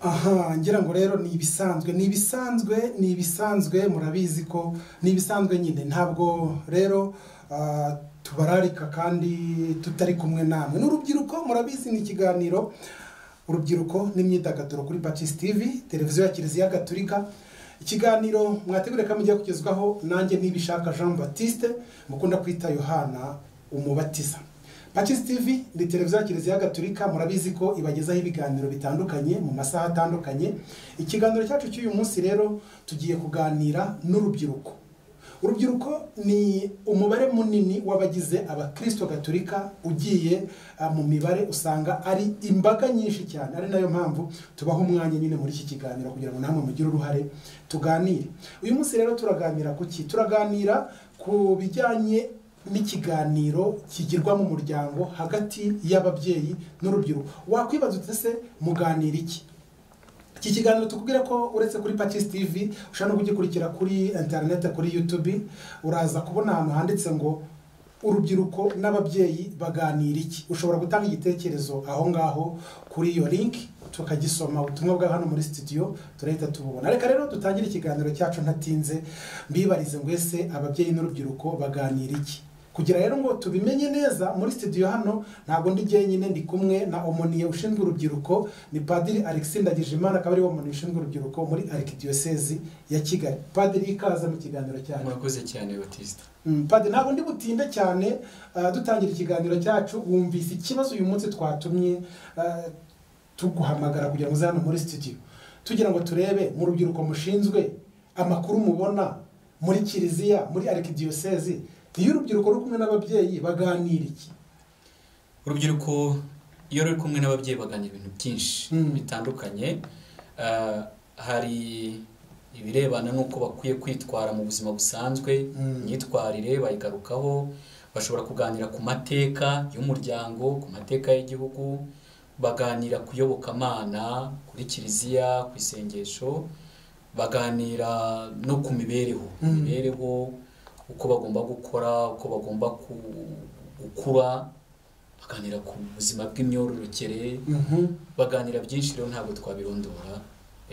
aha ngira ngo rero ni ibisanzwe ni ibisanzwe ni ibisanzwe murabizi ko ni ibisanzwe nyine ntabwo rero ah, tubararika kandi tutari kumwe namwe n'urubyiruko murabizi ni ikiganiro urubyiruko n'imyidagaduro kuri Baptist TV televiziyo ya Kiliziya Gatulika ikiganiro mwategure ko mujya kugezwaho nanjye nibishaka Jean Baptiste mukunda kwita Yohana umubatiza Baptist TV ni televiziyo ya Kiliziya Gatulika murabizi ko ibagezaho ibiganiro bitandukanye mu masaha atandukanye ikiganiro cyacu cy'uyu munsi rero tugiye kuganira n'urubyiruko urubyiruko ni umubare munini w'abagize abakristo gaturika ugiye ah, mu mibare usanga ari imbaga nyinshi cyane ari nayo mpamvu tubaha umwanya nyine muri iki kiganiro kugira ngo namwe mugire uruhare tuganire uyu munsi rero turaganira ku ki turaganira ku bijyanye n'ikiganiro kigirwa mu muryango hagati y'ababyeyi n'urubyiruko wakwibaza uti ese muganira iki iki kiganiro tukubwira ko uretse kuri Patches TV ushobora no kugikurikira kuri internet kuri YouTube uraza kubona ahantu handitse ngo urubyiruko n'ababyeyi baganira iki ushobora gutanga igitekerezo aho ngaho kuri iyo link tukagisoma ubutumwa bwa hano muri studio turahita tububona reka rero dutangire ikiganiro cyacu ntatinze mbibarize ngo ese ababyeyi n'urubyiruko baganira iki kugira rero ngo tubimenye neza muri studio hano ntabwo ndi jyenyine ndi kumwe na omoniye ushinzwe urubyiruko ni padiri alexis ndagijimana akaba ariwe muntu ushinzwe urubyiruko muri arikidiyosezi ya kigali padiri ikaza mu kiganiro cyacu mwakoze cyane batista Mm, Padiri ntabwo ndi butinde cyane ah, dutangira ikiganiro cyacu wumvise ikibazo uyu munsi twatumye ah, tuguhamagara kugira ngo uze hano muri studio tugira ngo turebe mu rubyiruko mushinzwe amakuru mubona muri kiliziya muri arikidiyosezi iyo urubyiruko ruri kumwe n'ababyeyi baganira iki urubyiruko iyo ruri kumwe n'ababyeyi baganira ibintu byinshi Mm. bitandukanye Ah, hari ibirebana n'uko bakwiye kwitwara mu buzima busanzwe Mm. imyitwarire bayigarukaho bashobora kuganira ku mateka y'umuryango ku mateka y'igihugu baganira ku iyobokamana kuri kiliziya ku isengesho baganira no ku mibereho Mm. imibereho uko bagomba gukora uko bagomba ku- gukura baganira ku buzima bw'imyororokere Mhm. baganira byinshi rero ntabwo twabirondora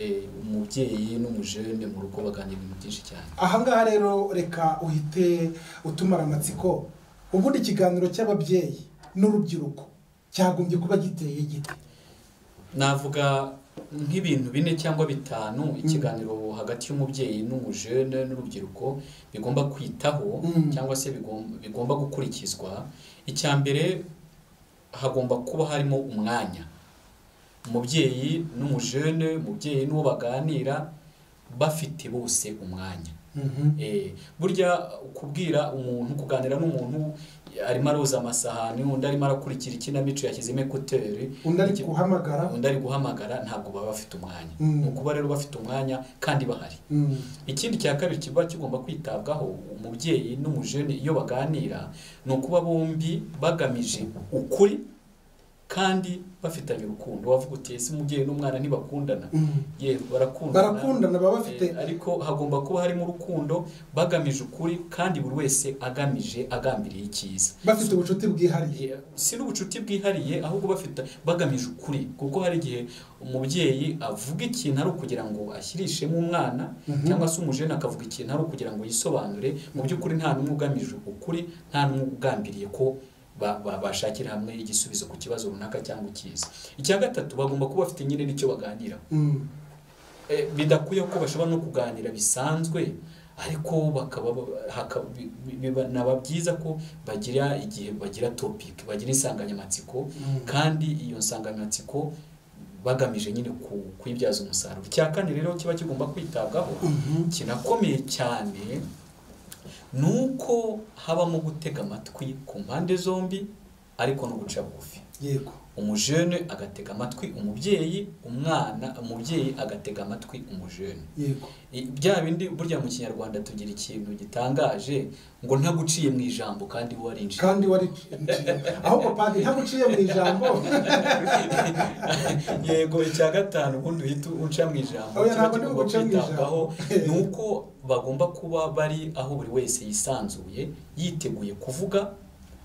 Eh, umubyeyi n'umujene mu rugo baganira ibintu byinshi cyane ahangaha rero reka uhite utumara amatsiko ubundi ikiganiro cy'ababyeyi n'urubyiruko cyagombye kuba giteye igiti navuga nk'ibintu bine cyangwa bitanu ikiganiro hagati y'umubyeyi n'umujene n'urubyiruko bigomba kwitaho Mm. cyangwa se bigom- bigomba gukurikizwa icya mbere hagomba kuba harimo umwanya umubyeyi n'umujene umubyeyi n'uwo baganira bafite bose umwanya Mhm. Eh, burya kubwira umuntu kuganira n'umuntu arimo aroza amasahani undi arimo arakurikira ikinamico yashyizemo ekuteri undi ari guhamagara undi ari guhamagara ntabwo baba bafite umwanya Mm. ni ukuba rero bafite umwanya kandi bahari Mm. ikindi cya kabiri kiba kigomba kwitabwaho umubyeyi n'umujene iyo baganira ni ukuba bombi bagamije ukuri kandi bafitanye urukundo wavuga uti ese umubyeyi n'umwana ntibakundana Mm. ye barakundana barakundana baba bafite Eh, ariko hagomba kuba harimo urukundo bagamije ukuri kandi buri wese agamije agambiriye icyiza bafite ubucuti bwihariye Eh, si n'ubucuti bwihariye ahubwo bafite bagamije ukuri kuko hari igihe umubyeyi avuga ikintu ari ukugira ngo ashyirishemo umwana Mhm. cyangwa se umujene akavuga ikintu ari ukugira ngo yisobanure mu by'ukuri nta n'umwe ugamije ukuri nta n'umwe ugambiriye ko ba- ba- bashakira hamwe igisubizo ku kibazo runaka cyangwa icyiza icya gatatu bagomba kuba bafite nyine n'icyo baganira Mm. Eh, bidakwiye ko bashobora no kuganira bisanzwe ariko bakaba haka- bi- bi- biba- naba byiza ko bagira igihe bagira topic bagira insanganyamatsiko Mm. kandi iyo nsanganyamatsiko bagamije nyine ku- kuyibyaza umusaruro icya kane rero kiba kigomba kwitabwaho Mhm. kinakomeye cyane ni uko habamo gutega amatwi ku mpande zombi ariko no guca bugufi yego umujene agatega amatwi umubyeyi umwana umubyeyi agatega amatwi umujene yego I- bya bindi burya mu kinyarwanda tugira ikintu gitangaje ngo ntaguciye mu ijambo kandi warinjiye kandi wari ahubwo padiri ntabwo uciye mu ijambo yego icya gatanu ubundi uhita uca mu ijambo Oya, kiba ntabwo ndi kigomba guca mu kwitabwaho ijambo. ni uko bagomba kuba bari aho buri wese yisanzuye yiteguye kuvuga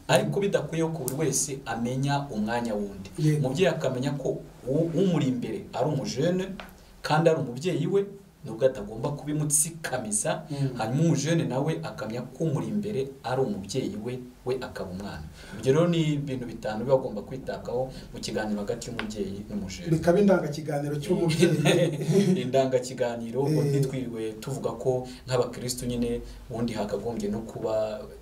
ariko bidakwiye ko buri wese amenya umwanya wundi Yego. umubyeyi akamenya ko u- umuri imbere ari umujene kandi ari umubyeyi we nubwo atagomba kubimutsikamiza Mm. hanyuma umujene nawe akamya ko umuri imbere ari umubyeyi we we akaba umwana ibyo rero ni ibintu bitanu biba agomba kwitabwaho mu kiganiro hagati y'umubyeyi n'umujene bikaba indangakiganiro cy'umubyeyi ni indangakiganiro ubwo Eh. ntitwiriwe tuvuga ko nk'abakirisitu nyine ubundi hakagombye no kuba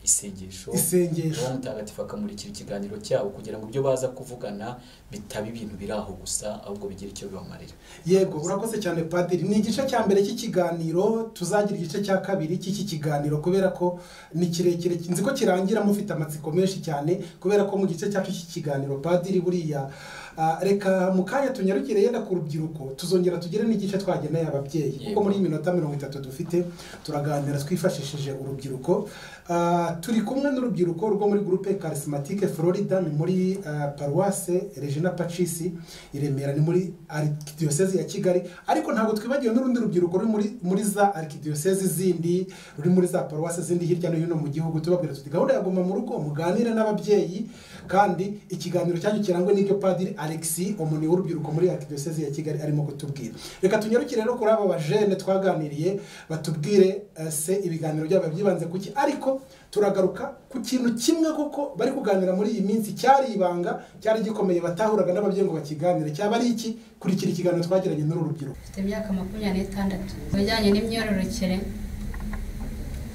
isengesho isengesho roho mutagatifu akamurikira ikiganiro cyabo kugira ngo ibyo baza kuvugana bitaba ibintu biri aho gusa ahubwo bigira icyo bibamarira yego urakoze cyane padiri ni igice cya mbere cy'ikiganiro tuzagira igice cya kabiri cy'iki kiganiro kubera ko ni kirekire nzi ko kirangira mufite amatsiko menshi cyane kubera ko mu gice cyacu cy'ikiganiro padiri buriya ah, reka mu kanya tunyarukire yenda ku rubyiruko tuzongera tugire n'igice twageneye ababyeyi kuko Yego. muri iyi minota mirongo itatu dufite turaganira twifashishije urubyiruko Ah, turi kumwe n'urubyiruko rwo muri gurupe karisimatike florida ni muri ah, paruwase regina pacisi i remera ni muri arikidiyosezi ya kigali ariko ntabwo twibagiwe n'urundi rubyiruko ruri muri, muri za arikidiyosezi zindi ruri muri za paruwase zindi hirya no hino mu gihugu tubabwira tuti gahunda ya guma mu rugo muganire n'ababyeyi kandi ikiganiro cyanyu kirangwe n'ibyo padiri alexi umuntu w'urubyiruko muri arikidiyosezi ya kigali arimo kutubwira reka tunyarukire rero kuri aba bajene twaganiriye batubwire eh, se ibiganiro byabo byibanze ku ki ariko turagaruka ku kintu kimwe kuko bari kuganira muri iyi minsi cyari ibanga cyari gikomeye batahuraga n'ababyeyi ngo bakiganire cyaba ari iki kurikira ikiganiro twagiranye n'uru rubyiruko mfite imyaka makumyabiri n'itandatu mu bijyanye n'imyororokere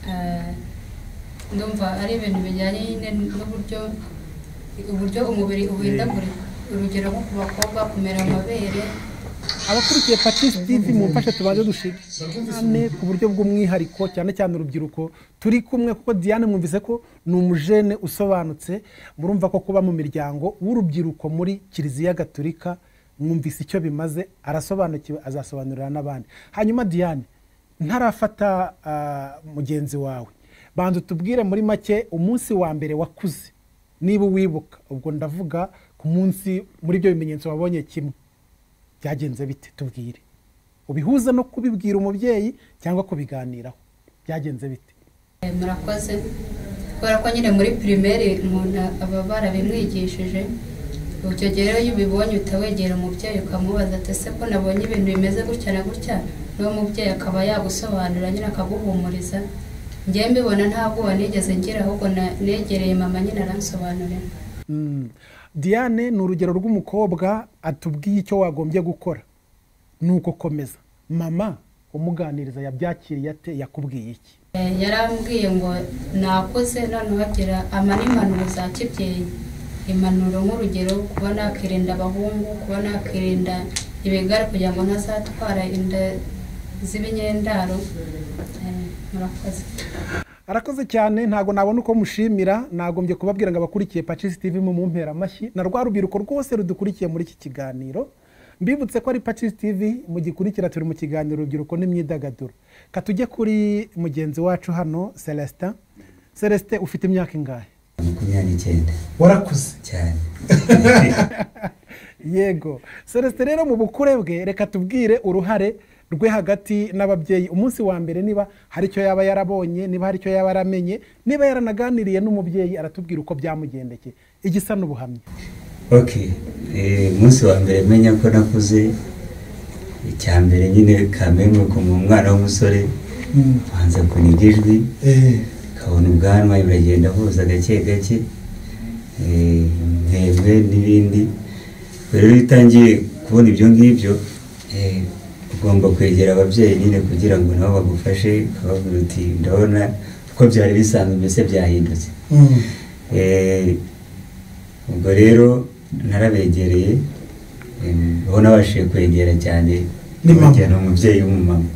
eh, ndumva ari ibintu bijyanye nyine n'uburyo uburyo umubiri uhindagurika urugero nko ku bakobwa kumera amabere abakurikiye patrice tv mu mfasha tubanze dushimane ku buryo bw'umwihariko cyane cyane urubyiruko turi kumwe kuko diane mwumvise ko ni umujene usobanutse murumva ko kuba mu miryango w'urubyiruko muri kiliziya gaturika mwumvise icyo bimaze arasobanukiwe azasobanurira n'abandi hanyuma diane ntarafata ah, mugenzi wawe banza utubwire muri make umunsi wa mbere wakuze niba uwibuka ubwo ndavuga ku munsi muri ibyo bimenyetso wabonye kimwe byagenze bite tubwire ubihuza no kubibwira umubyeyi cyangwa kubiganiraho byagenze bite Eh, murakoze kubera ko nyine muri pirimeri umuntu aba barabimwigishije icyo gihe rero iyo ubibonye uhita wegera umubyeyi ukamubaza ati ese ko nabonye ibintu bimeze gutya na gutya n'uwo mubyeyi akaba yagusobanurira nyine akaguhumuriza ngewe mbibona nta bwoba nigeze ngira ahubwo na- negereye mama nyine aransobanurira Mm. diane ni urugero rw'umukobwa atubwiye icyo wagombye gukora ni uko komeza mama umuganiriza yabyakiriye ate yakubwiye iki Eh, yarambwiye ngo nakoze noneho agira ama n'impanuro za kibyeyi impanuro nk'urugero kuba nakirinda abahungu kuba nakirinda ibigare kugira ngo ntazatwara inda z'ibinyendaro Eh, murakoze arakoze cyane ntabwo nabona uko mushimira nagombye kubabwira ngo abakurikiye pacisi tv mu mumpera amashyi na rwa rubyiruko rwose rudukurikiye muri iki kiganiro mbibutse ko ari pacisi tv mugikurikira turi mu kiganiro urubyiruko n'imyidagaduro katujye kuri mugenzi wacu hano celestin celestin ufite imyaka ingahe makumyabiri n'icyenda warakuze cyane yego celestin rero mu bukure bwe reka tubwire uruhare rwe hagati n'ababyeyi umunsi wa mbere niba hari icyo yaba yarabonye niba hari icyo yaba yaramenye niba yaranaganiriye n'umubyeyi aratubwira uko byamugendekeye igisa n'ubuhamya ok eh, umunsi wa mbere menya ko nakuze icya mbere nyine kamere ni ukuntu umwana w'umusore banza kuniga ijwi kabona ubwanwa biragenda huza gake gake eh, intebwe n'ibindi rero iyo utangiye kubona ibyo ngibyo eh, ugomba kwegera ababyeyi nyine kugira ngo nabo bagufashe ukababwira uti ndabona uko byari bisanzwe mbese byahindutse Eh, ubwo rero narabegereye em, aho nabashije kwegera cyane Ni mama. bajyana umubyeyi w'umumama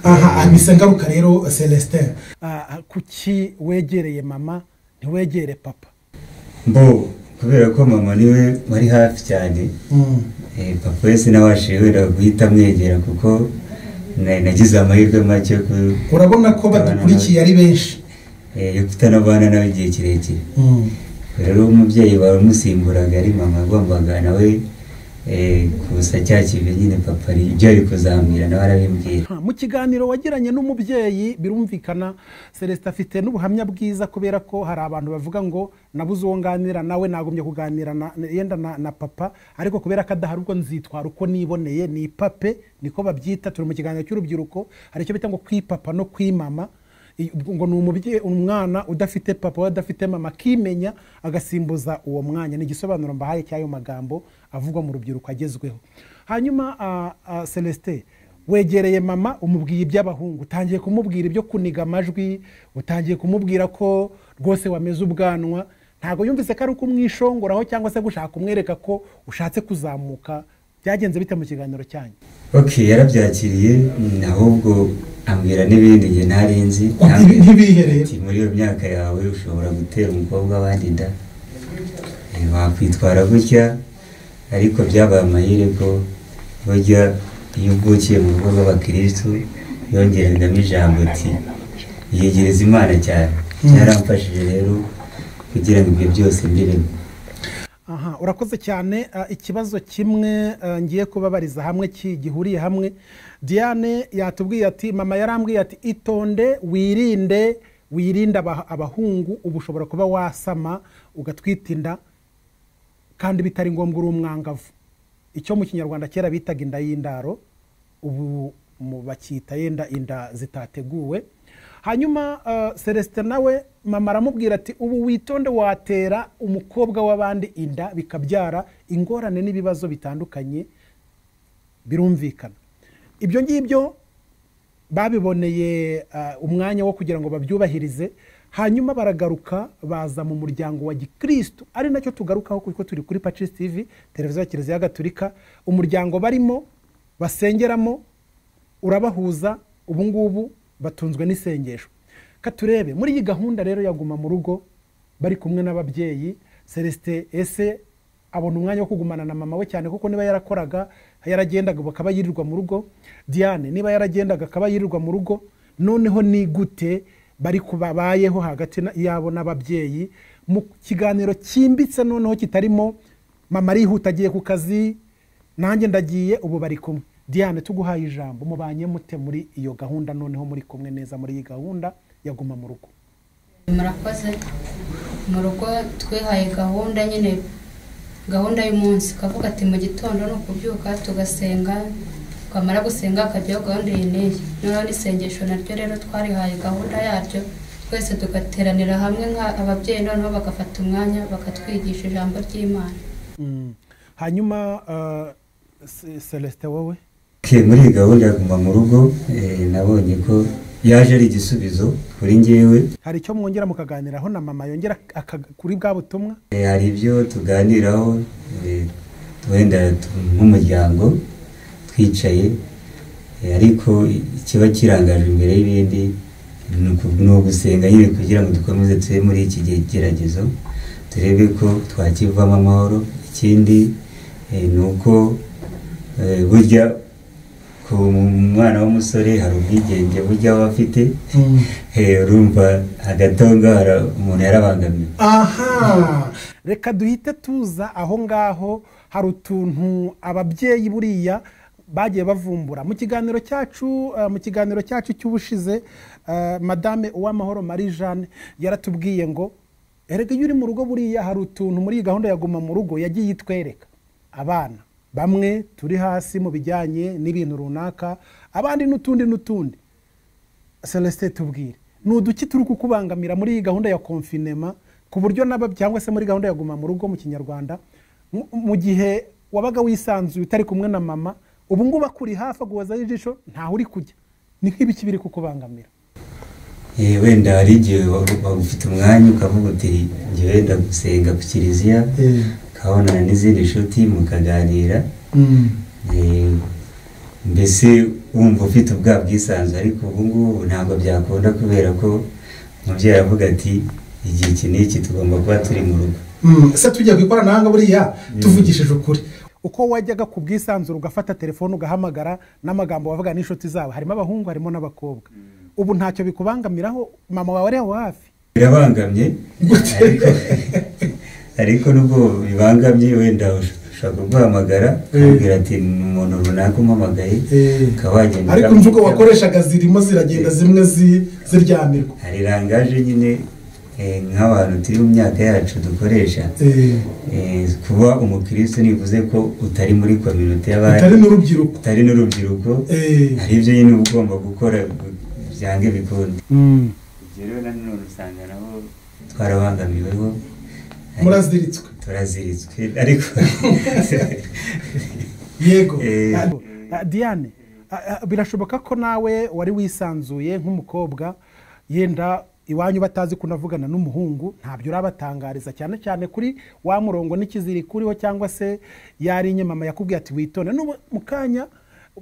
aha amisa ngaruka rero celestin Ah, kuki wegereye mama ntiwegere papa mbo kubera ko mama niwe wari hafi cyane eh, papa we sinabashije wenda guhita amwegera kuko na- nagize amahirwe make yo ku- urabona ko badukurikiye ari benshi eh, yo kutanabana nawe igihe kirekire rero umubyeyi wawe umusimburaga ari mama yagombaga nawe eh, gusa cya kintu nyine papa ari ibyo ari kuzambwira nawe arabimbwira mu kiganiro wagiranye n'umubyeyi birumvikana celestin afite n'ubuhamya bwiza kubera ko hari abantu bavuga ngo nabuze uwo nganira nawe nagombye kuganira na- na- yenda na na papa ariko kubera ko adahari ubwo nzitwara uko niboneye ni pape niko babyita turi mu kiganiro cy'urubyiruko hari icyo bita ngo kwipapa no kwimama I- ubwo ngo ni umubyeyi umwana udafite papa we adafite mama akimenya agasimbuza uwo mwanya ni igisobanuro mbahaye cy'ayo magambo avugwa mu rubyiruko agezweho hanyuma ah, ah, celestin wegereye mama umubwiye iby'abahungu utangiye kumubwira ibyo kuniga amajwi utangiye kumubwira ko rwose wameze ubwanwa ntabwo yumvise ko ari ukumwishongoraho cyangwa se gushaka kumwereka ko ushatse kuzamuka byagenze bite mu kiganiro cyanyu ok yarabyakiriye mm, ahubwo ambwira n'ibindi njye ntari nzi Ibi Ambwira- ntibiherere Ati, muri iyo myaka yawe ushobora gutera umukobwa abandi inda Eh, wakwitwara gutya ariko byabaye amahire ko burya iyo uvukiye mu rugo rw'abakirisitu yongeragamo ijambo ati yegereza imana cyane byaramfashije rero kugira ngo ibyo byose mbiremo aha urakoze cyane Ah, ikibazo kimwe ah, ngiye kubabariza hamwe ki- gihuriye hamwe diane yatubwiye ati mama yarambwiye ati itonde wirinde wirinde aba- abahungu uba ushobora kuba wasama ugatwita inda kandi bitari ngombwa uri umwangavu icyo mu kinyarwanda kera bitaga inda y'indaro ubu mu- bakita yenda inda zitateguwe hanyuma eh, celestin nawe mama aramubwira ati ubu witonde watera umukobwa w'abandi inda bikabyara ingorane n'ibibazo bitandukanye birumvikana ibyo ngibyo babiboneye eh, umwanya wo kugira ngo babyubahirize hanyuma baragaruka baza mu muryango wa gikristu ari nacyo tugarukaho kuko turi kuri pacis tv televiziyo ya kiliziya gatolika umuryango barimo basengeramo urabahuza ubu ngubu batunzwe n'isengesho katurebe muri iyi gahunda rero yaguma mu rugo bari kumwe n'ababyeyi celestin ese abona umwanya wo kugumana na mama we cyane kuko niba yarakoraga yaragendaga akaba yirirwa mu rugo diane niba yaragendaga akaba yirirwa mu rugo noneho ni gute bari kubabayeho hagati na- yabo n'ababyeyi mu kiganiro cyimbitse noneho kitarimo mama arihuta agiye ku kazi nanjye ndagiye ubu bari kumwe diane tuguhaye ijambo mubanye mute muri iyo gahunda noneho muri kumwe neza muri iyi gahunda yaguma mu rugo murakoze mu rugo twihaye gahunda nyine gahunda y'umunsi kavuga ati mu gitondo ni ukubyuka tugasenga twamara gusenga hakajyaho gahunda iyi n'iyi noneho n'isengesho naryo rero twarihaye gahunda yaryo twese tugateranira hamwe nk'ababyeyi noneho bagafata umwanya bakatwigisha ijambo ry'imana Mm. hanyuma uh, Ce- celestin wowe Ok, muri iyi gahunda ya guma mu rugo eh, nabonye ko yaje ari igisubizo kuri njyewe hari icyo mwongera mukaganiraho na mama yongera aka- kuri bwa butumwa Eh, hari ibyo tuganiraho eh, wenda tu- nk'umuryango twicaye eh, ariko ikiba kirangaje imbere y'ibindi ni uku- ni ugusenga nyine kugira ngo dukomeze tube muri iki gihe geragezo turebe ko twakivamo amahoro ikindi eh, ni uko eh, burya ku mwana w'umusore hari ubwigenge burya aba afite Eh, urumva hagati aho ngaho hari- umuntu yarabangamiwe aha reka duhite tuza aho ngaho hari utuntu ababyeyi buriya bagiye bavumbura mu kiganiro cyacu eh, mu kiganiro cyacu cy'ubushize eh, madame uwamahoro marie jeanne yaratubwiye ngo erega iyo uri mu rugo buriya hari utuntu muri iyi gahunda ya guma mu rugo yagiye itwereka abana bamwe turi hasi mu bijyanye n'ibintu runaka abandi n'utundi n'utundi celestin tubwire ni uduki turi kukubangamira muri iyi gahunda ya konfinema ku buryo n'aba cyangwa se muri gahunda ya guma mu rugo mu kinyarwanda mu- mu gihe wabaga wisanzuye utari kumwe na mama ubu ngubu akuri hafi aguhozaho ijisho ntaho uri kujya ni nk'ibiki biri kukubangamira Eh, wenda hari igihe wa- wa- ufite umwanya ukavuga uti njye wenda gusenga ku kiliziya ukabonana n'izindi nshuti mukaganira Eh, mbese wumva ufite ubwa bwisanzure ariko ubu ngubu ntabwo byakunda kubera ko umubyeyi aravuga ati igihe iki n'iki tugomba kuba turi mu rugo Mm, se tujya ku ikoranabuhanga buriya tuvugishije ukuri uko wajyaga ku bwisanzure ugafata telefone ugahamagara n'amagambo wavuga n'inshuti zawe harimo abahungu harimo n'abakobwa ubu ntacyo bikubangamiraho mama wawe ari aho hafi birabangamye ariko ariko nubwo bibangamye wenda ush- ushobora kuguhamagara ukabwira ati ni umuntu runaka umpamagaye ukaba wagenda ariko ukamenya imvugo ibyo- wakoreshaga zirimo ziragenda zimwe zi- ziryamirwa hari rangaje nyine eh, nk'abantu turi mu myaka yacu dukoresha Eh, Eh, kuba umukirisitu ntibivuze ko utari muri kominote utari y'abandi n'urubyiruko utari n'urubyiruko Eh, hari ibyo nyine uba ugomba gukora gu- byange bikunda Mm. ibyo rero nanone usanga nabo twarabangamiweho muraziritswe turaziritswe ariko yego Eh, Ah, Ah, diane ah, ah, birashoboka ko nawe wari wisanzuye nk'umukobwa yenda iwanyu batazi kunavugana n'umuhungu ntabyo urabatangariza cyane cyane kuri wa murongo n'ikiziriko uriho cyangwa se yari inyamama yakubwiye ati witonde n'ubu mu kanya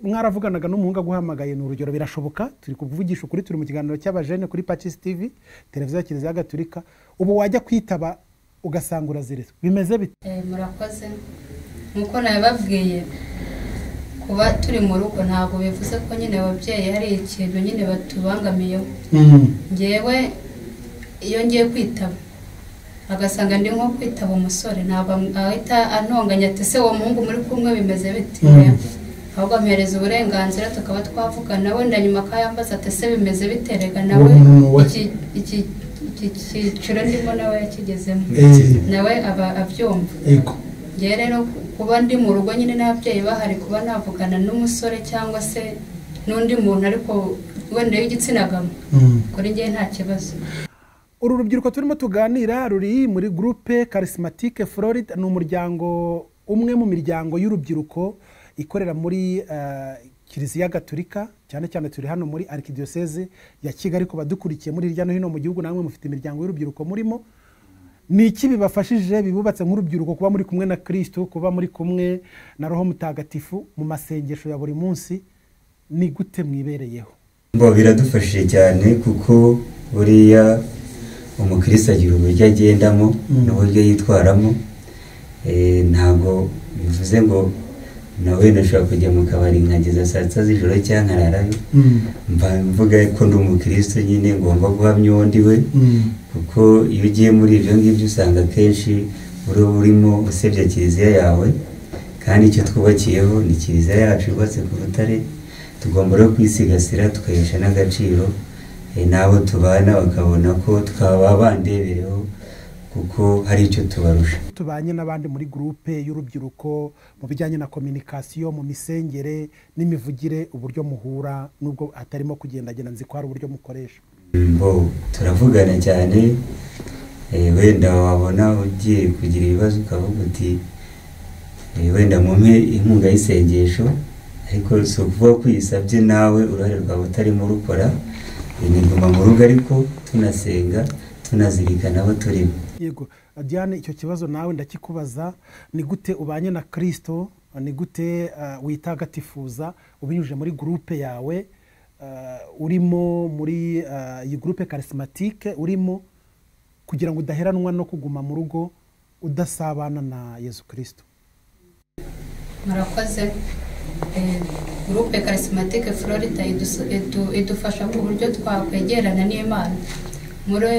mwaravuganaga n'umuhungu aguhamagaye ni urugero birashoboka turi kuvugisha ukuri turi mu kiganiro cy'abajene kuri pacis tv televiziyo ya kiliziya gatulika ubu wajya kwitaba ugasanga uraziritswe bimeze bite Eh, murakoze nk'uko nabibabwiye kuba turi mu rugo ntabwo bivuze ko nyine ababyeyi hari ikintu nyine batubangamiyeho ngewe iyo ngiye kwitaba agasanga ndi nko kwitaba umusore ntabwo am- ahita antonganya ati se uwo muhungu muri kumwe bimeze biti Mm. ahubwo ampereza uburenganzira tukaba twavugana wenda nyuma akayambaza ati se bimeze biterega nawe Uwo muntu we. iki- iki- iki cyiciro ndimo nawe yakigezemo eh, nawe aba abyumva yego ngewe rero kuba ndi mu rugo nyine n'ababyeyi bahari kuba navugana n'umusore cyangwa se n'undi muntu ariko wenda w'igitsina gabo Mm. kuri ngewe nta kibazo uru rubyiruko turimo tuganira ruri muri gurupe karisimatike florida ni umuryango umwe mu miryango y'urubyiruko ikorera muri eh, kiliziya gaturika cyane cyane turi hano muri arikidiyoseze ya kigali kuba dukurikiye muri hirya no hino mu gihugu namwe mufite imiryango y'urubyiruko murimo ni iki bibafashije bibubatse nk'urubyiruko kuba muri kumwe na kirisitu kuba muri kumwe na roho mutagatifu mu masengesho ya buri munsi ni gute mwibereyeho Bo biradufashije cyane kuko buriya umukirisitu agira uburyo agendamo n'uburyo yitwaramo Eh, ntabwo bivuze ngo nawe nashobora kujya mu kabari nkageza saa sita z'ijoro cyangwa nkararayo Mm. mba mvuga ko ndi umukirisitu nyine ngomba guhamya uwo ndi we Mm. kuko iyo ugiye muri ibyo ngibyo usanga akenshi uba urimo usebya kiliziya yawe kandi icyo twubakiyeho ni kiliziya yacu yubatse ku rutare tugomba rero kwisigasira tukayesha n'agaciro eh, n'abo tubana bakabona ko twaba bandebereho kuko hari icyo tubarusha tubanye n'abandi muri gurupe y'urubyiruko mu bijyanye na kominikasiyo mu misengere n'imivugire uburyo muhura n'ubwo hatarimo kugendagenda nzi ko hari uburyo mukoresha bo turavugana cyane eh, wenda wabona ugiye kugira ibibazo ukavuga uti eh, wenda mumpe inkunga y'isengesho ariko si ukuvuga ko uyisabye nawe uruhare rwawe utarimo urukora Eh, ni guma mu rugo ariko tunasenga tunazirikana abo turimo yego diane icyo kibazo nawe ndakikubaza ni gute ubanye na kirisito ni gute eh, witagatifuza ubinyujije muri gurupe yawe eh, urimo muri eh, iyi gurupe karisimatike urimo kugira ngo udaheranwa no kuguma mu rugo udasabana na yezu kirisito murakoze Eh, gurupe karisimatike florida idusu- idu- idufasha ku buryo twakwegerana n'imana muri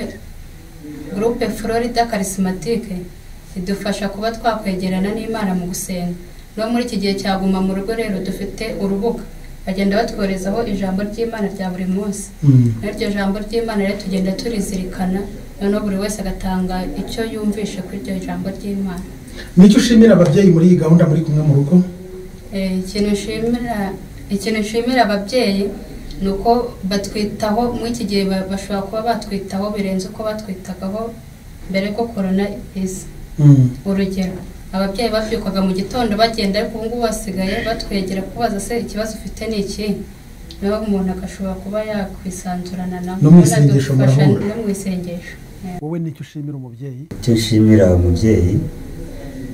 gurupe florida karisimatike idufasha kuba twakwegerana n'imana mu gusenga no muri iki gihe cyaguma mu rugo rero dufite urubuga bagenda batwoherezaho ijambo ry'imana rya buri munsi Mm. Muri iryo jambo ry'imana rero tugenda turizirikana noneho buri wese agatanga icyo yumvishe kuri iryo jambo ry'imana nicyo ushimira ababyeyi muri iyi gahunda muri kumwe mu rugo Eh, ikintu nshimira ikintu nshimira ababyeyi ni uko batwitaho muri iki gihe ba- bashobora kuba batwitaho birenze uko batwitagaho mbere ko korona iza Mm. urugero ababyeyi babyukaga mu gitondo bagenda ariko ubu ngubu basigaye batwegera kubaza se ikibazo ufite ni iki nawe umuntu agashobora kuba yakwisanzurana nabo No mu isengesho Banadufasha murahura. no mu isengesho wowe nicyo ushimira umubyeyi icyo nshimira umubyeyi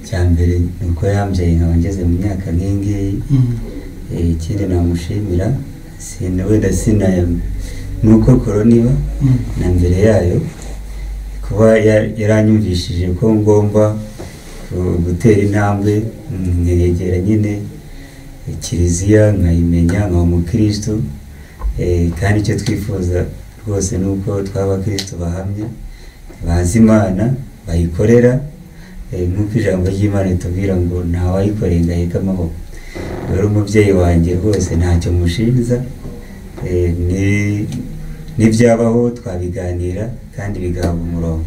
cya mbere ni uko yambyaye nkaba ngeze mu myaka nk'iyi ngiyi Mm. Eh, ikindi namushimira sina wenda sinaya ni uko korona iba Mm. na mbere yayo kuba ya- yaranyumvishije ko ngomba gu- gutera intambwe mm, nkegera nyine eh, kiliziya nkayimenya nkaba umukirisitu Eh, kandi icyo twifuza rwose ni uko twaba abakirisitu bahamya bazi imana bayikorera Eh, nk'uko ijambo ry'imana ritubwira ngo ntawayikoreye ngo aheke amaboko rero umubyeyi wanjye rwose ntacyo mushinja Eh, ni- n'ibyabaho twabiganira kandi bigahabwa umurongo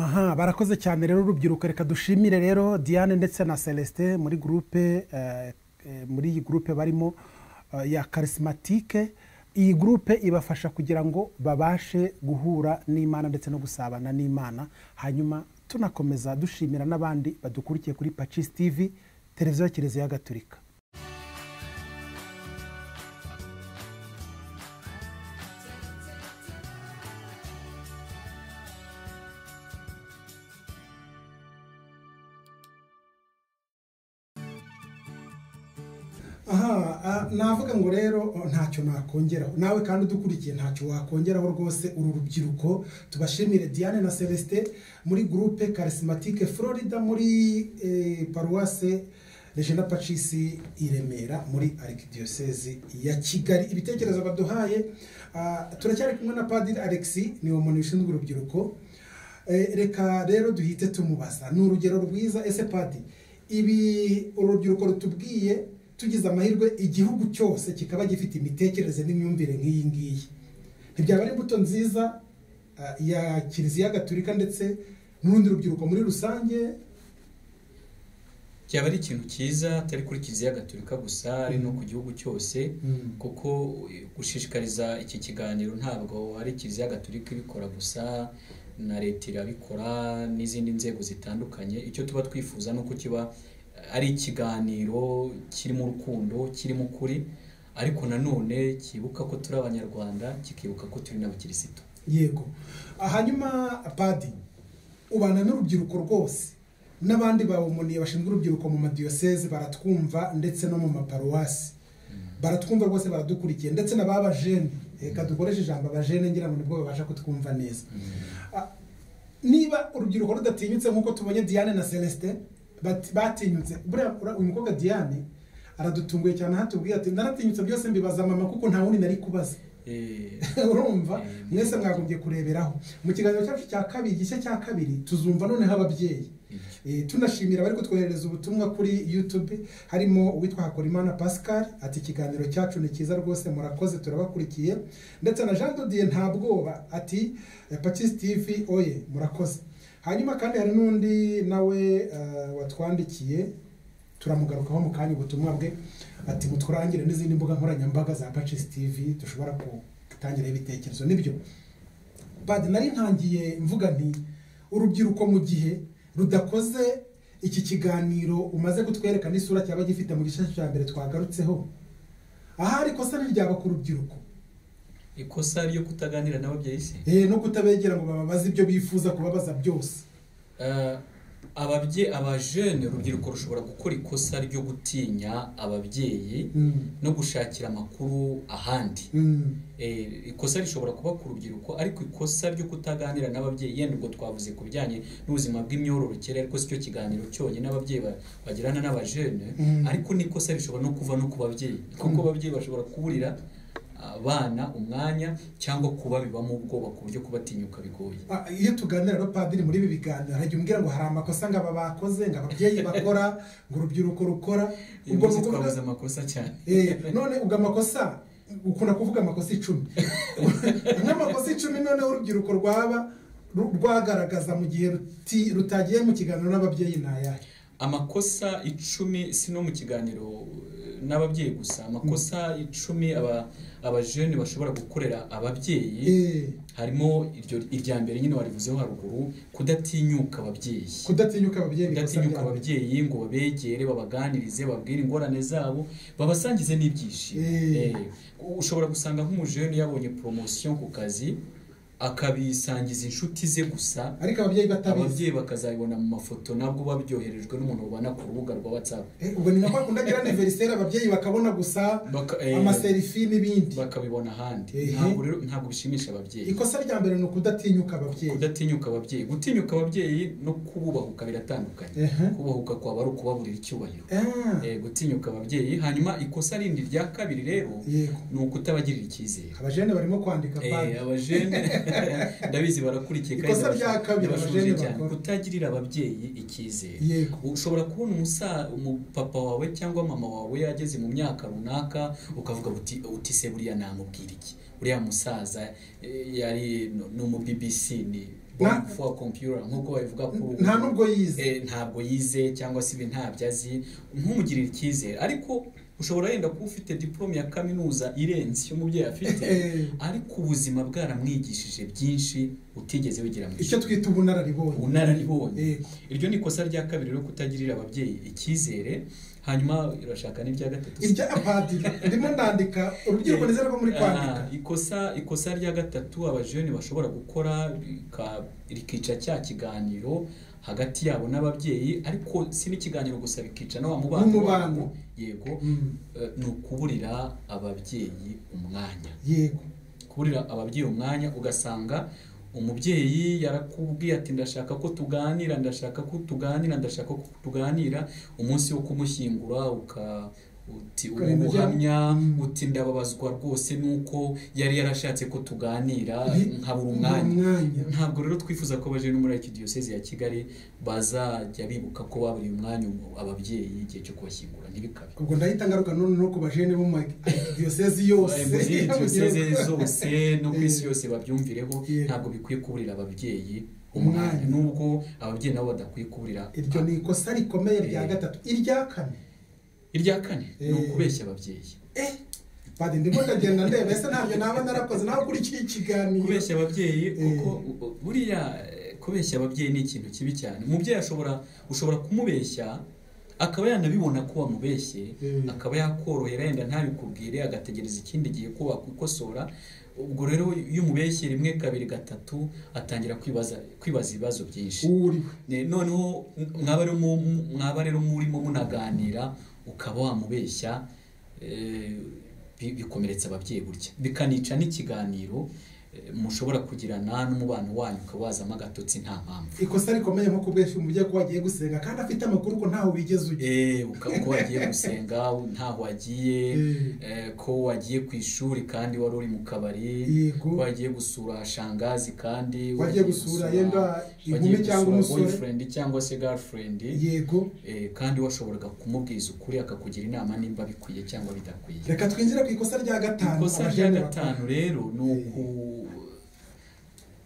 aha barakoze cyane rero urubyiruko reka dushimire rero diane ndetse na celestin muri gurupe eh, eh, muri iyi gurupe barimo eh, ya karisimatike iyi gurupe ibafasha kugira ngo babashe guhura n'imana ndetse no gusabana n'imana hanyuma tunakomeza dushimira n'abandi badukurikiye kuri pacisi tivi televiziyo ya kiliziya gatolika aha ah, navuga ngo rero oh, ntacyo nakongeraho nawe kandi udukurikiye ntacyo wakongeraho rwose uru rubyiruko tubashimire diane na celestin muri gurupe karisimatike florida muri eh, paruwase regina pacisi i remera muri arikidiyosezi ya kigali ibitekerezo baduhaye ah, turacyari kumwe na padiri alexi ni umuntu ushinzwe urubyiruko Eh, reka rero duhite tumubaza ni urugero rwiza ese padi ibi uru rubyiruko rutubwiye tugize amahirwe igihugu cyose kikaba gifite imitekerereze n'imyumvire nk'iyi ngiyi ntibyaba ari imbuto nziza ah, ya kiliziya gaturika ndetse n'urundi rubyiruko muri rusange byaba ari ikintu cyiza atari kuri kiliziya gatolika gusa ari no ku gihugu cyose kuko eh, gushishikariza iki kiganiro ntabwo ari kiliziya gatolika ibikora gusa na leta irabikora n'izindi nzego zitandukanye icyo tuba twifuza ni uko kiba eh, ari ikiganiro kirimo urukundo kirimo ukuri ariko nanone kibuka ko turi abanyarwanda kikibuka ko turi n'abakirisitu yego Ah, hanyuma padi ubana n'urubyiruko rwose n'abandi bawumuniye bashinzwe urubyiruko mu madiyoseze baratwumva ndetse no mu maparuwasi baratwumva rwose baradukurikiye ndetse n'ababajene reka dukoreshe ijambo abajene ngira ngo nibwo babasha kutwumva neza Ah, niba urubyiruko rudatinyutse nk'uko tubonye diane na celestin bati- batinyutse buriya ura- uyu mukobwa diane aradutunguye cyane aho atubwiye ati naratinyutse byose mbibaza mama kuko nta wundi nari kubaza Eh, urumva Mm. mwese mwagombye kureberaho mu kiganiro cyacu cya kabiri gice cya kabiri tuzumva noneho ababyeyi Eh, tunashimira abari kutwoherereza ubutumwa kuri youtube harimo uwitwa hakorimana pascal ati ikiganiro cyacu ni cyiza rwose murakoze turabakurikiye ndetse na jean dodier nta bwoba ati patisi tv oye murakoze hanyuma kandi hari n'undi nawe eh, watwandikiye turamugarukaho mu kanya ubutumwa bwe ati mutwurangire n'izindi mbuga nkoranyambaga za patisi tv dushobora gutangiraho ibitekerezo nibyo badi nari ntangiye mvuga nti urubyiruko mu gihe rudakoze iki kiganiro umaze kutwereka n'isura cyaba gifite mu gice cya mbere twagarutseho ahari ikosa ntiryaba ku rubyiruko ikosa ryo kutaganira n'ababyeyi se Eh, no kutabegera ngo bababaze ibyo bifuza kubabaza byose Eh, ababye abajene urubyiruko rushobora gukora ikosa ryo gutinya ababyeyi Mm, no gushakira amakuru ahandi mm, Eh, ikosa rishobora kuba ku rubyiruko ariko ikosa ryo kutaganira n'ababyeyi yenda ubwo twavuze ku bijyanye n'ubuzima bw'imyororokere ariko sicyo kiganiro cyonyine ababyeyi ba- bagirana n'abajene Mm. ariko n'ikosa rishobora no kuva no ku babyeyi kuko ababyeyi bashobora kuburira abana umwanya cyangwa kubabibamo ubwoba ku buryo kubatinyuka bigoye Ah, iyo tuganira rero padiri muri ibi biganiro hajya umbwira ngo hari amakosa ngo aba bakoze ngo ababyeyi bakora ngo urubyiruko rukora uyu ubwo munsi ni ukuvuga- twabuze amakosa cyane Eh, none ubwo amakosa ukunda kuvuga amakosa icumi nk'amakosa icumi noneho urubyiruko rwaba ru- rwagaragaza mu gihe ruti- rutagiye mu kiganiro n'ababyeyi ni ayahe amakosa icumi si no mu kiganiro eh, n'ababyeyi gusa amakosa icumi aba abajene bashobora gukorera ababyeyi Eh, harimo iryo irya mbere nyine warivuzeho haruguru kudatinyuka ababyeyi kudatinyuka ababyeyi ni ikosa kudatinyuka ryabo. ababyeyi ngo babegere babaganirize bababwire ingorane zabo babasangize n'ibyishimo Eh. Eh, ushobora gusanga nk'umujene yabonye poromosiyo ku kazi akabisangiza inshuti ze gusa ariko ababyeyi batabizi ababyeyi bakazabibona mu mafoto nabwo babyoherejwe n'umuntu babana ku rubuga rwa whatsapp Eh, ubwo ni nka kwa kundi agira aniveriseri ababyeyi bakabona gusa Baka- eh, amaserifi n'ibindi bakabibona ahandi Ehe. ntabwo rero ntabwo bishimisha ababyeyi ikosa rya mbere ni ukudatinyuka ababyeyi kudatinyuka ababyeyi gutinyuka ababyeyi no kububahuka biratandukanye Ehe. kubahuka kwaba ari ukubaburira icyubahiro Ah, Eh, gutinyuka ababyeyi hanyuma ikosa rindi rya kabiri rero yego ni ukutabagirira icyizere abajene barimo kwandika Eh, padiri abajene ndabizi barakurikiye Ikosa barasha- rya kabiri ndabashubije abajene cyane bakora. kutagirira ababyeyi icyizere Yego. ushobora kubona umusa umupapa wawe cyangwa mama wawe yageze mu myaka runaka ukavuga uti uti se buriya namubwira iki uriya musaza eh, yari n- ni umu BBC ni Na- for computer nk'uko babivuga kuri ubu. Nta nubwo yize. Eh, ntabwo yize cyangwa se ibi ntabyo azi ntumugirire icyizere ariko ushobora yenda kuba ufite diplome ya kaminuza irenze iyo umubyeyi afite ariko ubuzima bwaramwigishije byinshi utigeze wigira mu icyo twita ubunararibonye ubunararibonye Yego. iryo ni ikosa rya kabiri ryo kutagirira ababyeyi icyizere hanyuma irashaka n'irya gatatu irya padiri ndimo ndandika urubyiruko nizera ko muri kwandika Ah, ikosa ikosa rya gatatu abajene bashobora gukora rika- rikica cya kiganiro hagati yabo n'ababyeyi ariko si n'ikiganiro gusa bikica na wa mubano N'umubano. wabo. yego Mm. eh, ni ukuburira ababyeyi umwanya yego kuburira ababyeyi umwanya ugasanga umubyeyi yarakubwiye ati ndashaka ko tuganira ndashaka ko tuganira ndashaka ko tuganira umunsi wo kumushyingura uka uti uba Ukareba ibyo- ubuhamya uti ndababazwa rwose nuko yari yarashatse ko tuganira Ni- nkabura nkabura umwanya umwanya. ntabwo rero twifuza ko abaje no muri iki diyoseze ya kigali bazajya bibuka ko baburiye umwanya ababyeyi igihe cyo kubashyingura ntibikabe ubwo ndahita ngaruka none no ku bajene bo mu diyosezi yose muri diyoseze zose no ku isi yose babyumvireho Yego. ntabwo bikwiye kuburira ababyeyi Umwanya. umwanya nubwo ababyeyi nabo badakwiye kuburira iryo ni ikosa rikomeye rya Eh. gatatu irya kane irya kane ni Eh. ukubeshya ababyeyi eh padi ndimo ndagenda ndeba ese ntabyo naba narakoze nawe ukurikiye ikiganiro kubeshya ababyeyi Eh. kuko u- u- buriya eh, kubeshya ababyeyi ni ikintu kibi cyane umubyeyi ashobora ushobora kumubeshya akaba yanabibona ko wamubeshye Eh. akaba yakorohera yenda ntabikubwire agategereza ikindi gihe ko wakikosora ubwo rero iyo umubeshye rimwe kabiri gatatu atangira kwibaza kwibaza ibibazo byinshi uriwe Ne- noneho mwaba rero mu- mu- mwaba rero murimo munaganira ukaba wamubeshya eh, bi- bikomeretsa ababyeyi gutya bikanica n'ikiganiro eh, mushobora kugirana n'umubano wanyu ukaba wazamo agatotsi nta mpamvu ikosa rikomeye nko kubeshya umubyeyi ko wagiye gusenga kandi afite amakuru ko ntaho wigeze ujya Eh, uka- ko wagiye gusenga ntaho wagiye Eh. eh, ko wagiye ku ishuri kandi wari uri mu kabari Yego. ko wagiye gusura shangazi kandi Wagiye gusura yenda inkumi wagiye cyangwa gusura umusore. boyfriend cyangwa se girlfriend yego Eh, kandi washoboraga kumubwiza ukuri akakugira inama nimba bikwiye cyangwa bidakwiye reka twinjire ku ikosa rya gatanu ikosa rya abajene bakora. gatanu rero ni uku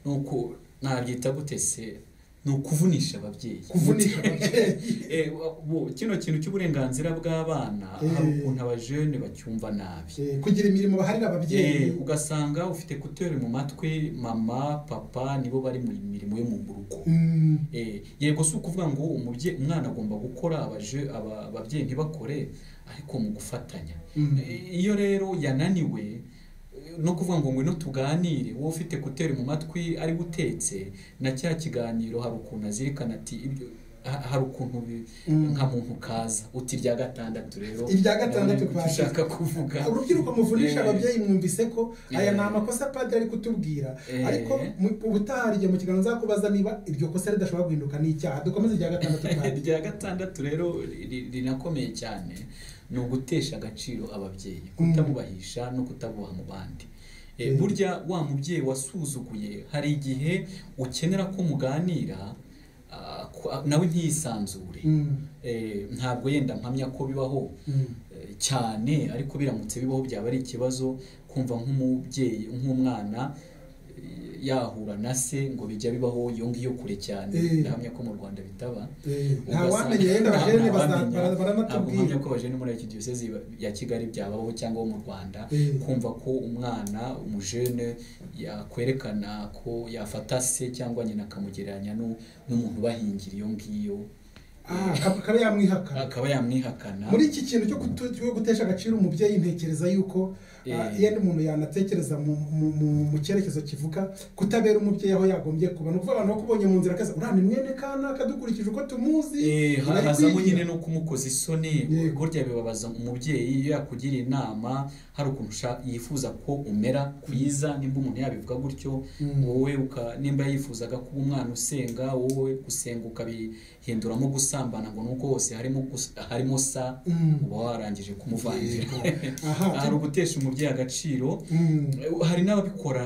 ni uku nabyita gute se ni ukuvunisha ababyeyi kuvunisha ababyeyi Eh, wa- bo- kino kintu cy'uburenganzira bw'abana Eh. hari ukuntu abajene bacyumva nabi Eh, kugira imirimo baharira ababyeyi Eh, ugasanga ufite kuteri mu matwi mama papa nibo bari mu mirimo yo mu rugo Mm, Eh, yego si ukuvuga ngo umubyeyi umwana agomba gukora abaje aba- ababyeyi ntibakore ariko mu gufatanya Mhm. Eh, iyo rero yananiwe eh, no kuvuga ngo ngwino tuganire wowe ufite kuteri mu matwi ari gutetse na cya kiganiro hari ukuntu azirikana ati ibyo ha- hari ukuntu bi- Mm. nka muntu kaza uti irya gatandatu rero Irya gatandatu kwa- ndabona ko ushaka kuvuga urubyiruko muvunisha Eh, ababyeyi mwumvise ko aya Eh. ni amakosa padiri ari kutubwira Eh. ariko mu- ubutaha hari igihe mu kiganiro nzakubaza niba iryo kosa ridashobora guhinduka n'icyaha dukomeze irya gatandatu padiri irya gatandatu rero ri- ri- rinakomeye cyane ni ugutesha agaciro ababyeyi Mm. kutabubahisha no kutabubaha mu bandi Eh, Mm. burya wa mubyeyi wasuzuguye hari igihe ukenera ko muganira ah, ko- ah, nawe ntiyisanzure Mm. Eh, ntabwo yenda mpamya ko bibaho Mm. eh, cyane ariko biramutse bibaho byaba ari ikibazo kumva nk'umubyeyi nk'umwana eh, yahura na se ngo bijya bibaho iyo ngiyo kure cyane Eh. ndahamya ko mu rwanda bitaba Eh, nta Ugasanga- wamenya yenda nta- abajene nta baza- wamenya. bara- Ntabwo baranatubwira. mpamya ko abajene muri iki diyosezi ba- ya kigali byabaho cyangwa bo mu rwanda Eh. kumva ko umwana umujene yakwerekana ko yafata se cyangwa nyina akamugereranya nu- n'umuntu ubahingira iyo ngiyo Ah, akaba- akaba yamwihakana akaba yamwihakana muri iki kintu cyo kutu- cyo gutesha agaciro umubyeyi ntekereza yuko Eh. ah, yenda umuntu yanatekereza mu- mu- mu- mu cyerekezo kivuga kutabera umubyeyi aho yagombye kuba ni ukuvuga abantu bakubonye mu nzira akaza uriya ni mwene kanaka dukurikije uko tumuzi Eh, ha- bari hazamo kwigira." nyine no kumukoza isoni Yego. burya bibabaza umubyeyi iyo yakugiriye inama hari ukuntu usha- yifuza ko umera kwiza nimba umuntu yabivuga gutyo Mm. wowe uka- nimba yifuzaga kuba umwana usenga wowe gusenga ukabihinduramo gusa gusambana ngo nuko hose harimo gus- harimo sa Mm. uba warangije kumuvangira Aha. hari ugutesha umubyeyi agaciro Mm. hari n'ababikora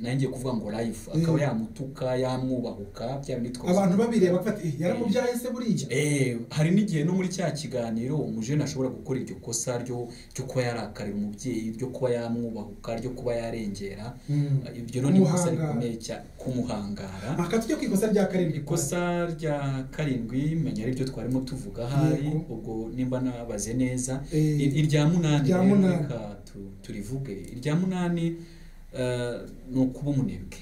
nanjye kuvuga ngo live akaba Mm. yamutuka yamwubahuka bya bindi twose abantu babireba bafata "Eh, yaramubyaye se buriya Eh, hari n'igihe no muri cya kiganiro umujene ashobora gukora iryo kosa ryo ryo kuba yarakarira umubyeyi ryo kuba yamwubahuka ryo kuba yarengera Mm. ibyo rero ni ikosa Kumuhangara. rikomeye cyane kumuhangara aha tujya ku ikosa rya karindwi ikosa rya karindwi menya aribyo twarimo tuvuga ahari Yego. ubwo nimba nabaze neza Eh, I- irya munani irya rero munani. reka tu- turivuge irya munani eh, ni ukuba umunebwe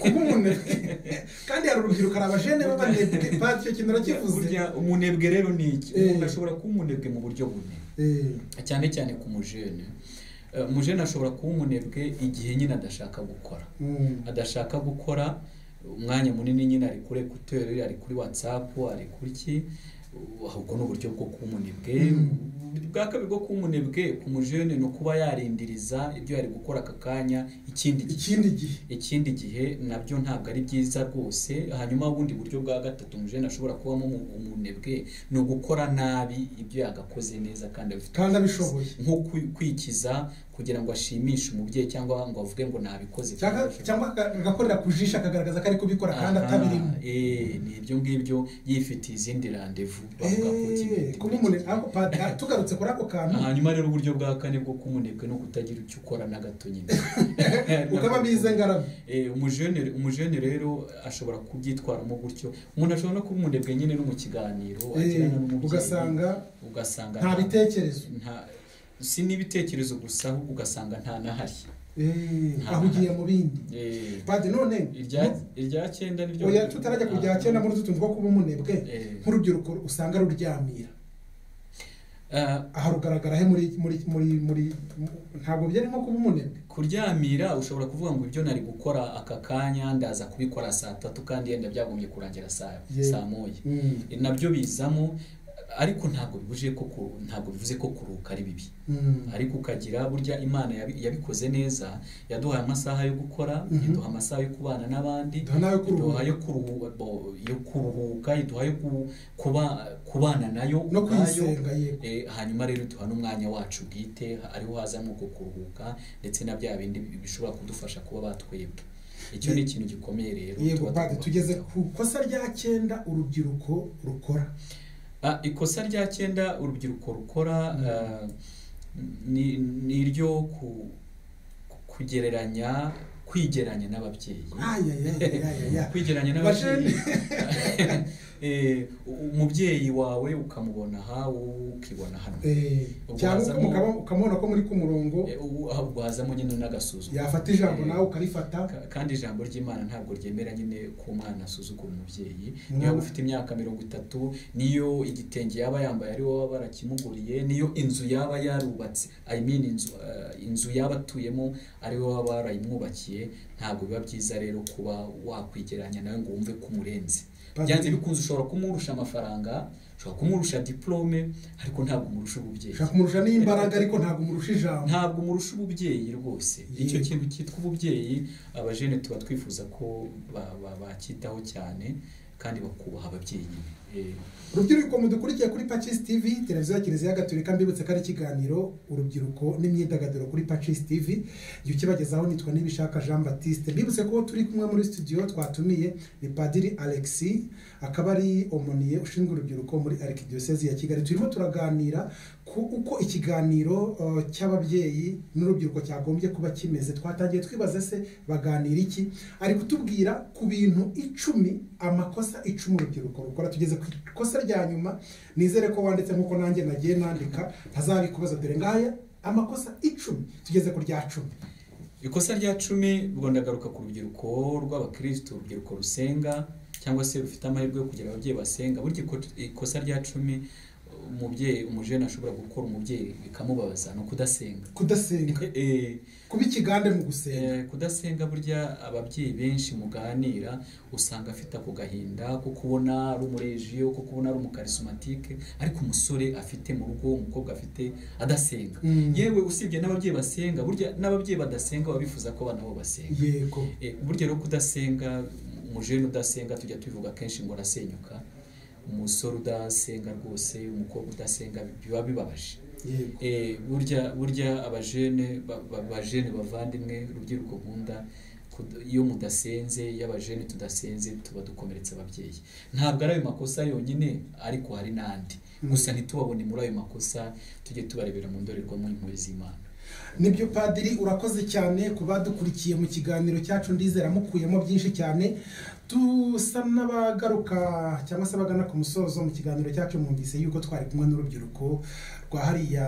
kuba umunebwe kandi hari urubyiruko hari abajene b'abanebwe pati icyo kintu narakivuze burya umunebwe rero ni iki Eh. umuntu ashobora kuba umunebwe mu buryo bune Eh, cyane cyane ku mujene Eh, umujene ashobora kuba umunebwe igihe nyine adashaka gukora mm. adashaka gukora umwanya munini nyine ari kuri ekuteri ari kuri watsapu ari kuri iki ahubwo ni uburyo bwo kuba umunebwe bwa kabiri bwo kuba umunebwe ku mujene ni ukuba yarindiriza ibyo yari gukora aka kanya ikindi gihe ikindi gihe ikindi gihe nabyo ntabwo ari byiza rwose hanyuma ubundi buryo bwa gatatu umujene ashobora kubamo umu- umunebwe ni ugukora nabi ibyo yagakoze neza kandi abifite kandi abishoboye nko kwi- kwikiza kugira ngo ashimishe umubyeyi cyangwa ngo avuge ngo nabikoze cyangwa cyangwa aga- agakorera ku jisho akagaragaza ko ari kubikora kandi atabirimo Aha, eh, ni ibyo ngibyo yifitiye izindi randevu bavuga ko Eh, kibindi kuba muri umunebwe iki. ariko pati ah, tugarutse kuri ako kantu hanyuma rero uburyo bwa kane bwo kumunebwe no kutagira icyo ukora na gato nyine ukaba abize ngarabe Eh, umujene umujene rero ashobora kubyitwaramo gutyo umuntu ashobora no kuba umunebwe nyine no mu kiganiro Eh, agirana n'umubyeyi, ugasanga ugasanga nta bitekerezo nta- si n'ibitekerezo gusa ahubwo ugasanga nta n'ahari Eh, Nta- ahugiye mu bindi Eh, pati none irya irya cyenda niryo oya tutarajya ku bya kera muri utu tuntu two kuba umunebwe Eh. nk'urubyiruko usanga ruryamira Ah, aha rugaragara he muri muri muri muri ntabwo byari nko kuba umunebwe kuryamira ushobora kuvuga ngo ibyo nari gukora aka kanya ndaza kubikora saa tatu kandi yenda byagombye kurangira saa Ye- saa moya nabyo bizamo ariko ntabwo bibuje ko ku- ntabwo bivuze ko kuruka ari bibi ariko ukagira burya imana yabi- yabikoze neza yaduhaye amasaha yo gukora Mhm. iduha amasaha yo kubana n'abandi Iduha n'ayo kuruhuka. iduha yo kuruhu- bo- yo kuruhuka iduha yo ku- kuba- kubana nayo No ubwayo. kuyisenga, yego. Eh, hanyuma rero duha n'umwanya wacu bwite ariho hazamo uko kuruhuka ndetse na bya bindi bi- bishobora kudufasha kuba batwebwe icyo ni ikintu gikomeye rero yego tuba padi tugomba tugeze kwitaho. ku kosa rya cyenda urubyiruko rukora Ah, ikosa rya cyenda urubyiruko rukora ah, ni ni iryo ku- ku- kugereranya kwigeranya n'ababyeyi ayayayayaya kwigeranya n'ababyeyi Eh, u- umubyeyi wawe ukamubona aha wowe ukibona hano Ubwo cyangwa hazamo- ukaba- ukamubona ko muri ku murongo Eh, ubu- ah, ubwo hazamo nyine n'agasuzuma yafata ijambo Eh, nawe ukarifata Ka- kandi ijambo ry'imana ntabwo ryemera nyine ko umwana asuzugura umubyeyi Umwana- niyo ufite imyaka mirongo itatu niyo igitenge yaba yambaye ari wowe barakimuguriye niyo inzu yaba yarubatse i mean inzu, eh, inzu yaba atuyemo ari wowe waba warayimwubakiye ntabwo biba byiza rero kuba wakwigeranya nawe ngo wumve ko umurenze Padiri- byanze bikunze ushobora kumurusha amafaranga ushobora kumurusha diplome ariko ntabwo umurusha ububyeyi ushaka kumurusha n'imbaraga ariko ntabwo umurusha ijambo ntabwo murusha ububyeyi rwose Yego. icyo kintu cyitwa ububyeyi abajene tuba twifuza ko ba- ba- bakitaho cyane kandi bakubaha ababyeyi nyine Eh, urubyiruko mudukurikiye kuri pacis tv televiziyo ya kiliziya gatolika mbibutse ko ari ikiganiro urubyiruko n'imyidagaduro kuri pacis tv jya ukibagezaho nitwa nibishaka jean baptiste mbibutse ko turi kumwe muri studio twatumiye ni padiri alexi akaba ari omoniye ushinzwe urubyiruko muri arikidiyosezi ya kigali turimo turaganira ku uko ikiganiro uh, cy'ababyeyi n'urubyiruko cyagombye kuba kimeze twatangiye twibaza se baganira iki ari kutubwira ku bintu icumi amakosa icumi urubyiruko rukora tugeze ku ikosa rya nyuma nizere ko wanditse nk'uko nanjye nagiye nandika ntazabikubaza dore ngaya amakosa icumi tugeze ku rya cumi ikosa rya cumi ubwo ndagaruka ku rubyiruko rw'abakirisitu urubyiruko rusenga cyangwa se rufite amahirwe yo kugira ababyeyi basenga burya iko- ikosa rya cumi umubyeyi umujene ashobora gukora umubyeyi bikamubabaza ni ukudasenga kudasenga Eh, kuba ikigande mu gusenga Eh, kudasenga burya ababyeyi benshi muganira usanga afite ako gahinda ko kubona ari umurejiyo ko kubona ari umukarisimatike ariko umusore afite mu rugo umukobwa afite adasenga Mm. yewe usibye n'ababyeyi basenga burya n'ababyeyi badasenga baba bifuza ko abana babo basenga yego Eh, burya rero kudasenga umujene udasenga tujya tubivuga kenshi ngo arasenyuka umusore udasenga rwose umukobwa udasenga biba bibabaje yego Eh, burya burya abajene ba- ba- bajene bavandimwe urubyiruko nkunda kud- iyo mudasenze iyo abajene tudasenze tuba dukomeretsa ababyeyi ntabwo ari ayo makosa yonyine ariko hari n'andi gusa ntitubabone muri ayo makosa tujye tubarebera mu ndorerwamo impuhwe z'imana nibyo padiri urakoze cyane ku badukurikiye mu kiganiro cyacu ndizera mukuyemo byinshi cyane dusa n'abagaruka cyangwa se abagana ku musozo mu kiganiro cyacu mwumvise yuko twari kumwe n'urubyiruko rwa hariya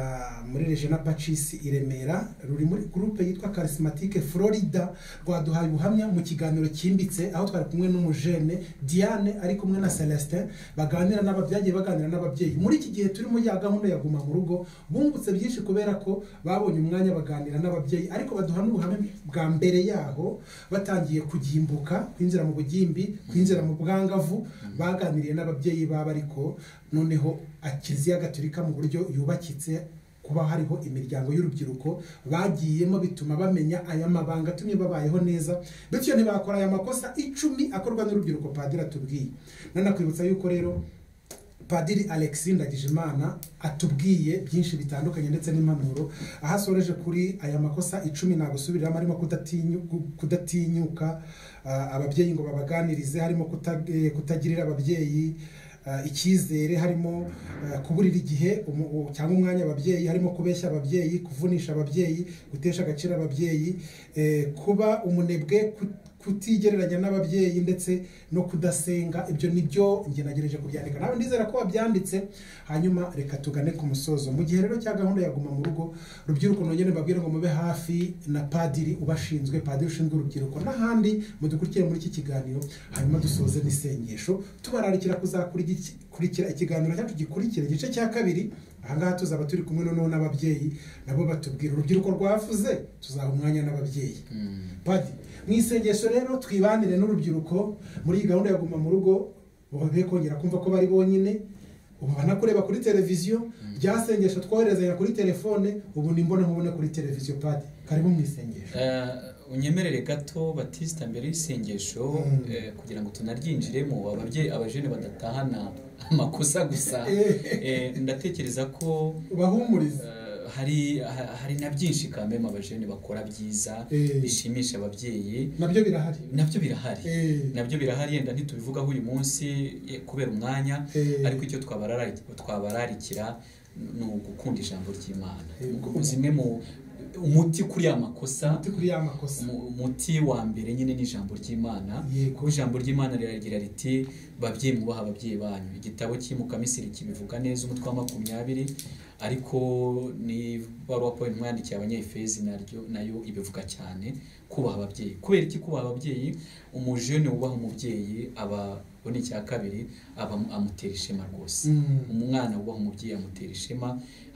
muri rejena pacisi i remera ruri muri gurupe yitwa karisimatike florida rwaduhaye ubuhamya mu kiganiro cyimbitse aho twari kumwe n'umujene diane ari kumwe na celestin baganira n'aba byagiye baganira n'ababyeyi muri iki gihe turimo ya gahunda ya guma mu rugo bungutse byinshi kubera ko babonye umwanya baganira n'ababyeyi ariko baduha n'ubuhamya bwa mbere yaho batangiye kugimbuka kwinjira mu bugimbi kwinjira mu bwangavu baganiriye n'ababyeyi babo ariko noneho kiliziya gatolika mu buryo yubakitse kuba hariho imiryango y'urubyiruko bagiyemo bituma bamenya aya mabanga atumye babayeho neza bityo ntibakora aya makosa icumi akorwa n'urubyiruko padiri atubwiye nanakwibutsa yuko rero padiri alexi ndagijimana atubwiye byinshi bitandukanye ndetse n'impanuro aho asoreje kuri aya makosa icumi nagusubiriramo harimo kudatinyu- ku- kudatinyuka ah, ababyeyi ngo babaganirize harimo kuta- eh, kutagirira ababyeyi ah, icyizere harimo ah, kuburira igihe umu- u- cyangwa umwanya ababyeyi harimo kubeshya ababyeyi kuvunisha ababyeyi gutesha agaciro ababyeyi eh, kuba umunebwe ku- kutigereranya n'ababyeyi ndetse no kudasenga ibyo nibyo njye nagerageje kubyandika nawe ndizera ko wabyanditse hanyuma reka tugane ku musozo mu gihe rero cya gahunda ya guma mu rugo rubyiruko nongere mbabwire ngo mube hafi na padiri ubashinzwe padiri ushinzwe urubyiruko n'ahandi mudukurikire muri iki kiganiro hanyuma dusoze n'isengesho tubararikira kuzakurikira ikiganiro cyacu gikurikira igice cya kabiri ahangaha tuzaba turi kumwe noneho n'ababyeyi nabo batubwira urubyiruko rwavuze tuzaha umwanya n'ababyeyi padi mu isengesho rero twibanire n'urubyiruko muri iyi gahunda ya guma mu rugo be kongera kumva ko bari bonyine ubu banakureba kuri televiziyo rya sengesho twoherezanya kuri telefone ubu ni imbonankubone kuri televiziyo padi karibu mu isengesho Eh, unyemerere gato batisita mbere y'isengesho Mm. eh, kugira ngo tunaryinjiremo ababyeyi abajene badatahana amakosa gusa Eh. Eh, ndatekereza ko ubahumurize Eh, hari ha- hari na byinshi kameme abajene bakora byiza Eh. bishimisha ababyeyi nabyo birahari nabyo birahari Eh. nabyo birahari yenda ntitubivugaho uyu munsi eh, kubera umwanya Eh. ariko icyo twabarari- twabararikira ni ugukunda ijambo ry'imana Eh, ugu- zimwe mu umuti kuri ya makosa ati kuri ya makosa mu- umuti wa mbere nyine ni ijambo ry'imana Yego. kuko ijambo ry'imana riragira riti babyeyi mwubaha ababyeyi banyu igitabo cy'imuka misiri kibivuga neza umutwe wa makumyabiri ariko ni baruwa paul mwandikiye abanyefezi naryo nayo ibivuga cyane kubaha ababyeyi kubera iki kubaha ababyeyi umujene wubaha umubyeyi aba ubona icya kabiri aba amutera ishema rwose Mm. umwana wubaha umubyeyi amutera ishema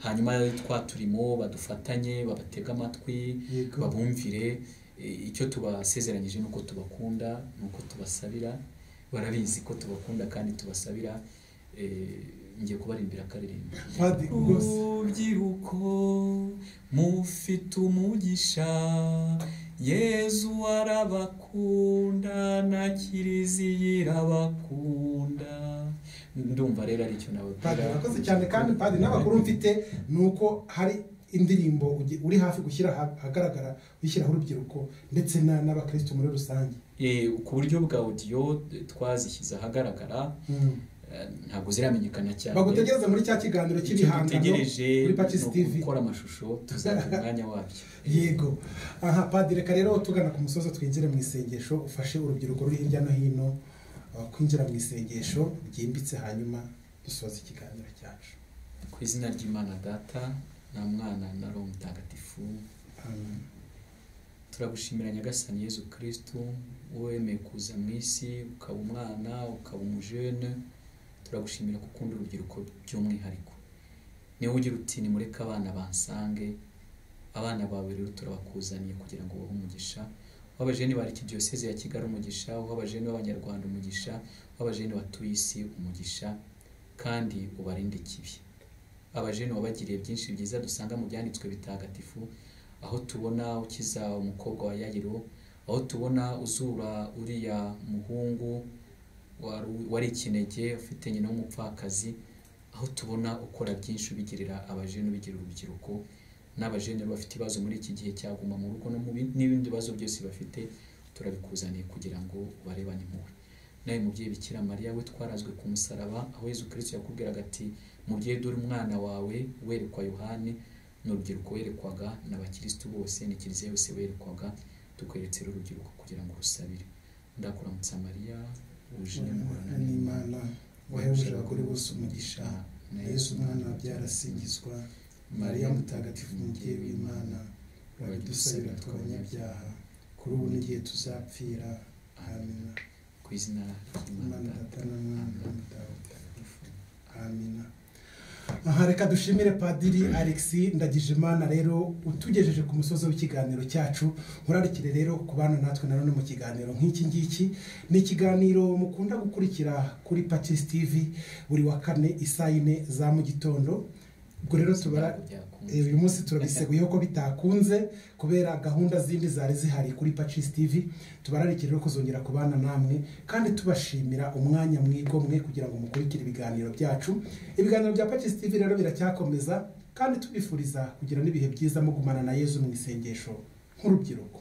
hanyuma twa turimo badufatanye babatega amatwi Yego. babumvire E, icyo tubasezeranyije ni uko tubakunda ni uko tubasabira barabizi ko tubakunda kandi tubasabira E, ngiye kubaririmbira akaririmbo padi rwose urubyiruko mufite umugisha yezu arabakunda na kiliziya irabakunda ndumva rero ari icyo Padiri nababwira urakoze cyane kandi padiri n'amakuru mfite ni uko hari indirimbo ugi- uri hafi gushyira aha- ahagaragara wishyiraho urubyiruko ndetse na- n'abakirisitu muri rusange Eh, ku buryo bwa audio twazishyize ahagaragara Mm. eh, ntabwo ziramenyekana cyane bagutegereze muri cya kiganiro icyo cy'ibihangano dutegereje kuri ni Patisi TV ugukora amashusho tuzagira umwanya wabyo yego aha padiri reka rero tugana ku musozo twinjire mu isengesho ufashe urubyiruko ruri hirya no hino uh, kwinjira mu isengesho ryimbitse hanyuma dusoza ikiganiro cyacu ku izina ry'imana data nta mwana na roho mutagatifu Amen. turagushimira nyagasani yezu kirisitu wowe wemeye kuza mu isi ukaba umwana ukaba umujene turagushimira ko ukunda urubyiruko by'umwihariko niwe ugira uti nimureke abana bansange abana bawe rero turabakuzaniye kugira ngo bahe umugisha w'abajene ba diyoseze ya kigali umugisha w'abajene b'abanyarwanda umugisha w'abajene batuye isi umugisha kandi ubarinde ikibi abajene wabagiriye byinshi byiza dusanga mu byanditswe bitagatifu aho tubona ukiza umukobwa wa yayiro aho tubona uzura uriya muhungu wari- wari ikinege ufite nyina w'umupfakazi aho tubona ukora byinshi ubigirira abajene ubigira urubyiruko n'abajene bafite ibibazo muri iki gihe cyaguma mu rugo no mu bindi- n'ibindi bibazo byose bafite turabikuzaniye kugira ngo ubarebane impuhwe nawe mubyeyi bikira mariya we twarazwe ku musaraba aho yezu kirisito yakubwiraga ati mubyeyi dore umwana wawe werekwa yohani ni urubyiruko werekwaga n'abakirisitu bose ni kiliziya yose werekwaga tukweretse rero urubyiruko kugira ngo rusabire ndakuramutsa mariya wuje Imana inyungurana n'imana wahebuje abagore bose umugisha na yesu umwana wabyarasingizwa mariya mutagatifu umubyeyi w'imana urabidusabira tw'abanyabyaha kuri ubu n'igihe tuzapfira amina ku izina imana ry'imana data na mwana na mutawe amina aha reka dushimire padiri alexi ndagijimana rero utugejeje ku musozi w'ikiganiro cyacu nkurarikire rero ku bana natwe nanone mu kiganiro nk'iki ngiki ni ikiganiro mukunda gukurikira kuri pacis tv buri wa kane isayine za mu gitondo ubwo rero tubara Eh, uyu munsi turabiseguyeho ko bitakunze kubera gahunda zindi zari zihari kuri pacis tv tubararikire rero kuzongera kubana namwe kandi tubashimira umwanya mwigomwe kugira ngo mukurikire ibiganiro byacu ibiganiro bya pacis tv rero biracyakomeza kandi tubifuriza kugira n'ibihe byiza mugumana na yezu mu isengesho nk'urubyiruko